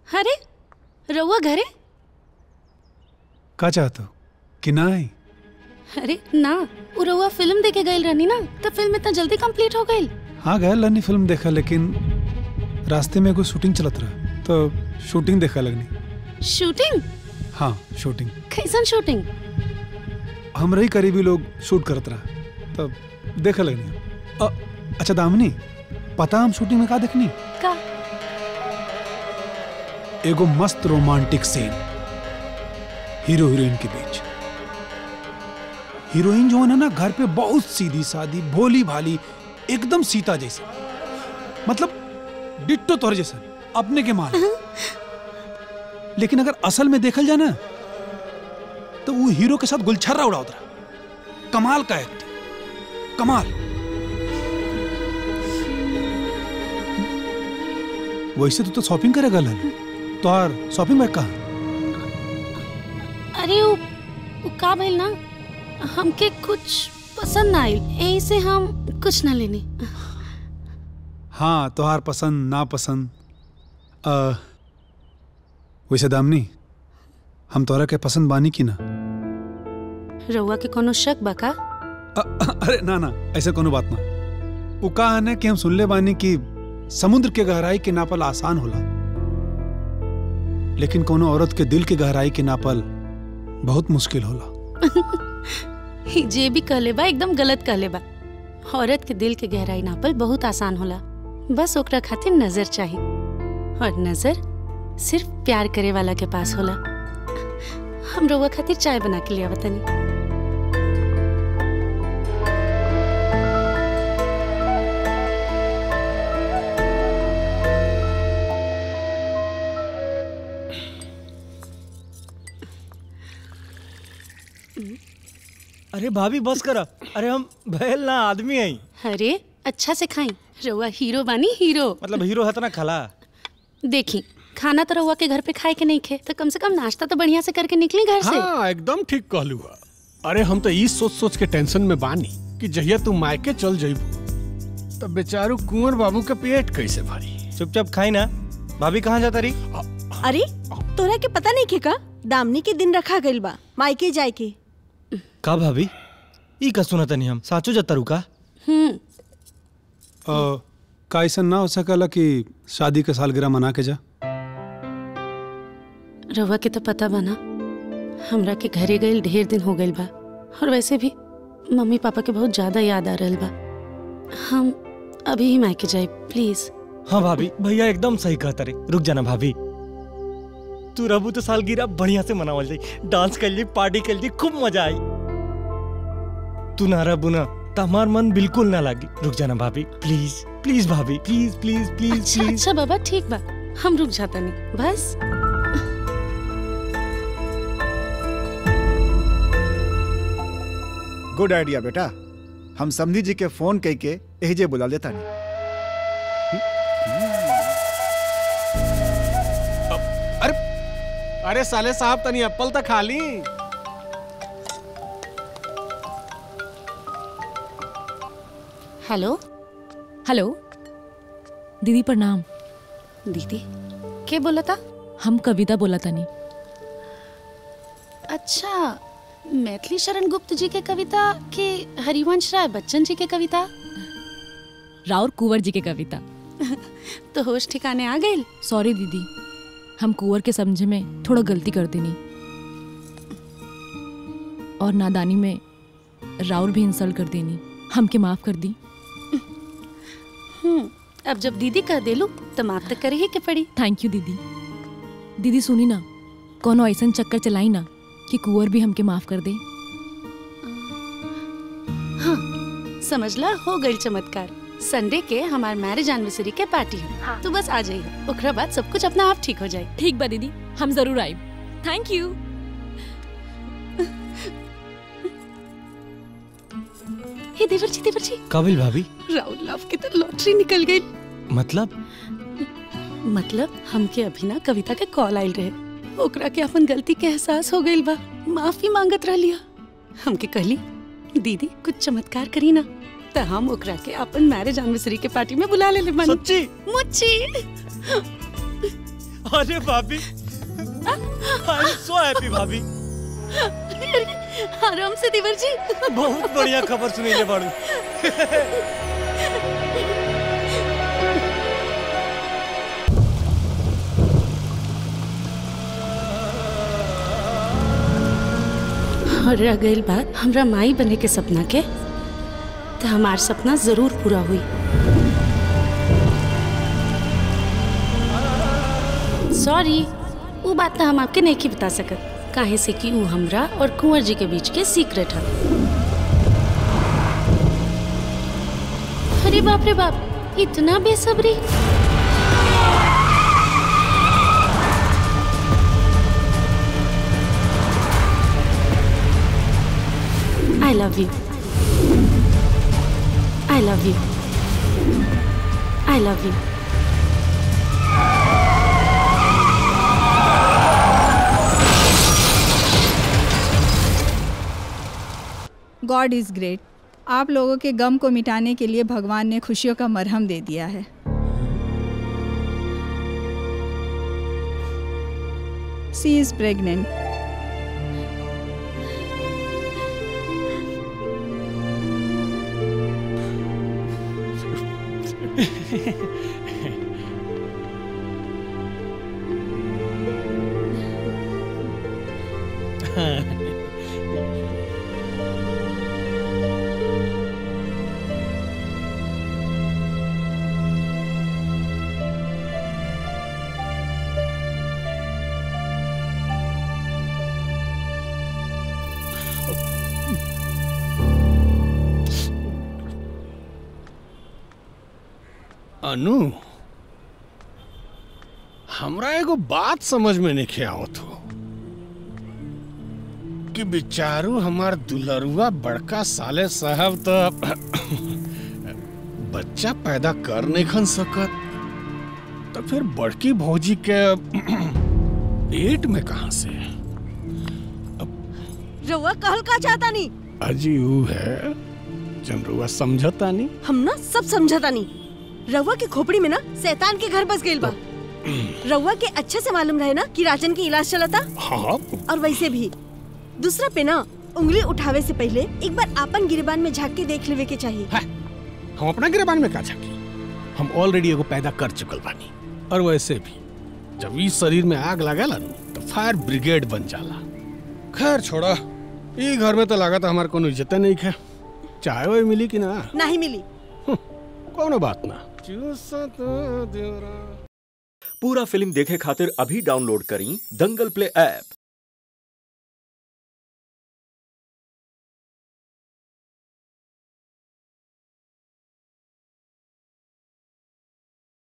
अरे रउआ घरे का चाहत हो कि ना आई अरे ना उ रउआ फिल्म देखे गइल रहनी ना तो फिल्म इतना जल्दी कंप्लीट हो गइल हाँ गया लनी फिल्म देखा लेकिन रास्ते में कोई शूटिंग चलत रहा तो शूटिंग देखा लगनी शूटिंग हाँ शूटिंग कैसन शूटिंग हमरे ही करीबी लोग शूट करत रहा तब देखा लगनी अ, अच्छा दामिनी पता हम शूटिंग में का देखनी का एगो मस्त रोमांटिक सीन हीरो हीरोइन के बीच हीरोइन जो है ना घर पे बहुत सीधी सादी भोली भाली एकदम सीता जैसी मतलब डिट्टो तोर जैसा अपने के मान लेकिन अगर असल में देखल जाए ना तो वो हीरो के साथ गुलछर्रा उड़ावत रहा कमाल का एक्टिंग कमाल वैसे तो, तो शॉपिंग करेगा लल तो यार शॉपिंग बैग कहाँ अरे उ, उ का भइल ना हमके कुछ पसंद ना आइल यही से हम कुछ ना लेनी हाँ तोहार पसंद ना पसंद अ, वैसे दामनी हम तोहरा के पसंद बानी की ना रउआ के कोनो शक बा का अ, अरे ना ना ऐसा कोनो बात ना वो का है ना कि हम सुनले बानी कि समुद्र के गहराई के नापल आसान होला लेकिन कोनो औरत के दिल के गहराई के नापल बहुत मुश्किल होला ही जे भी कहले बा एकदम गलत कहले बा औरत के दिल के गहराई नापल बहुत आसान होला बस ओकरा खातिर नजर चाहिए और नजर सिर्फ प्यार करे वाला के पास होला हम रउआ खातिर चाय बना के लिया तनी अरे भाभी बस करा अरे हम भैल ना आदमी आई अरे अच्छा से खाई रउआ हीरो बानी हीरो मतलब हीरो है ना खला देखी खाना तो रउआ के घर पे खाए के नहीं खे तो कम से कम नाश्ता तो बढ़िया से करके निकली घर से हाँ एकदम ठीक कहलू हा अरे हम तो ई सोच सोच के टेंशन में बानी कि जहिया तू मायके चल जइबू तब बेचारू कुंवर बाबू के पेट कैसे भरी चुपचाप खाई ना भाभी कहाँ जाता रही अरे तोरा के पता नहीं के का दामनी के दिन रखा गइल बा मायके जाए के का भाभी ई का सुना तनी हम साचो जाता रुका हम्म अ, का ऐसा ना हो सकला कि शादी के सालगिरह मना के जा रउआ के तो पता बा ना हमरा के घरे गइल ढेर दिन हो गइल बा और वैसे भी मम्मी पापा के बहुत ज्यादा याद आ रहल बा हम अभी ही मायके जाए प्लीज हाँ भाभी भैया एकदम सही कहता रे रुक जाना भाभी तू रहबू तो सालगिरह बढ़िया से मनावल जाई डांस कर ली पार्टी कर ली खूब मजा आई तू ना रहबू ना तो हमार मन बिल्कुल ना लागी रुक जाना भाभी प्लीज प्लीज भाभी प्लीज प्लीज प्लीज अच्छा प्लीज अच्छा बाबा ठीक बा हम रुक जाता नहीं बस गुड आइडिया बेटा हम समधी जी के फोन कई के एहिजे बुला लेता नहीं अरे साले साहब तनी एप्पल तो खा ली हेलो हेलो दीदी प्रणाम दीदी के बोला था हम कविता बोला तनी अच्छा मैथिली शरण गुप्त जी के कविता के हरिवंश राय बच्चन जी के कविता राउर कुंवर जी के कविता तो होश ठिकाने आ गए सॉरी दीदी हम कुंवर के समझे में थोड़ा गलती कर देनी और नादानी में राउर भी इंसल्ट कर देनी हमके माफ कर दी हम्म अब जब दीदी कह देलू तो माफ तो करे ही के पड़ी थैंक यू दीदी दीदी सुनी ना कोनो ऐसा चक्कर चलाई ना कि कुंवर भी हमके माफ कर दे हाँ समझला हो गई चमत्कार संडे के हमार मैरिज एनिवर्सरी के पार्टी है तू बस आ जाइए ओकरा बाद सब कुछ अपना आप ठीक हो जाए ठीक बा दीदी हम जरूर आए थैंक यू हे देवर जी देवर जी काबिल भाभी राहुल लव की तो लॉटरी निकल गई मतलब मतलब हमके अभी ना कविता के कॉल आयल रहे ओकरा के अपन गलती के एहसास हो गइल बा माफी मांगत रह लिया हमके कहली दीदी कुछ चमत्कार करी ना तो हम ओकरा के अपन मैरिज एनिवर्सरी के पार्टी में बुला ले ले बानी सच्ची मुच्ची अरे भाभी आई एम सो हैप्पी भाभी आराम से देवर जी बहुत बढ़िया खबर सुनैले बाड़ू और रह गई बात हमरा माई बने के सपना के तो हमार सपना जरूर पूरा हुई सॉरी वो बात तो हम आपके नहीं की बता सकत काहे से कि वो हमरा और कुंवर जी के बीच के सीक्रेट है अरे बाप रे बाप इतना बेसब्री I love you. I love you. I love you. God is great आप लोगों के गम को मिटाने के लिए भगवान ने खुशियों का मरहम दे दिया है सी इज़ प्रेग्नेंट अनु हमरा एगो बात समझ में नहीं आवत हो कि बिचारू हमार दुलरुआ बड़का साले साहब तो बच्चा पैदा कर नहीं खन सकत तो फिर बड़की भौजी के पेट में कहा से रउआ कहल का चाहता नहीं अजी ऊ है जनरुआ समझता नहीं हम ना सब समझता नहीं रउआ के खोपड़ी में ना शैतान के घर बस गइल बा रउआ के अच्छे से मालूम रहे ना कि राजन के इलाज चलता हाँ और वैसे भी दूसरा पे ना उंगली उठावे से पहले एक बार आपन गिरबान में झांक के देख लेवे के चाहिए हम अपना गिरबान में का झाकी हम ऑलरेडी एगो पैदा कर चुकल बानी और वैसे भी जब इस शरीर में आग लगेला न तो फायर ब्रिगेड बन जाला खैर छोड़ा ई घर में तो लागत हमार कोनो इज्जत नहीं है चाहे वो मिली कि ना नहीं मिली कोनो बात ना पूरा फिल्म देखे खातिर अभी डाउनलोड करी दंगल प्ले ऐप